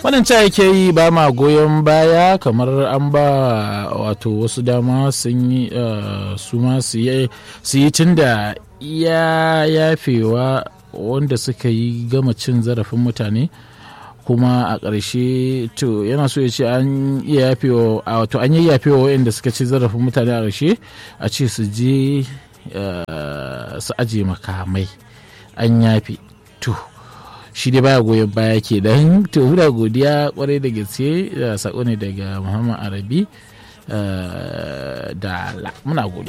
wannan ca yake yi ba ma goyon baya kamar an ba wato wasu dama sun yi su ma su yi tun da ya yafewa wanda suka yi gama cin zarafin mutane kuma a ƙarshe to yana so ya ce an iya yafewa wato an yi yafewa waɗanda suka ci zarafin mutane a ƙarshe a ce su je su aje makamai an yafe to shi dai baya goyon baya ke dan to muna godiya kwarai da gaske sako ne daga muhammad arabi da muna godiya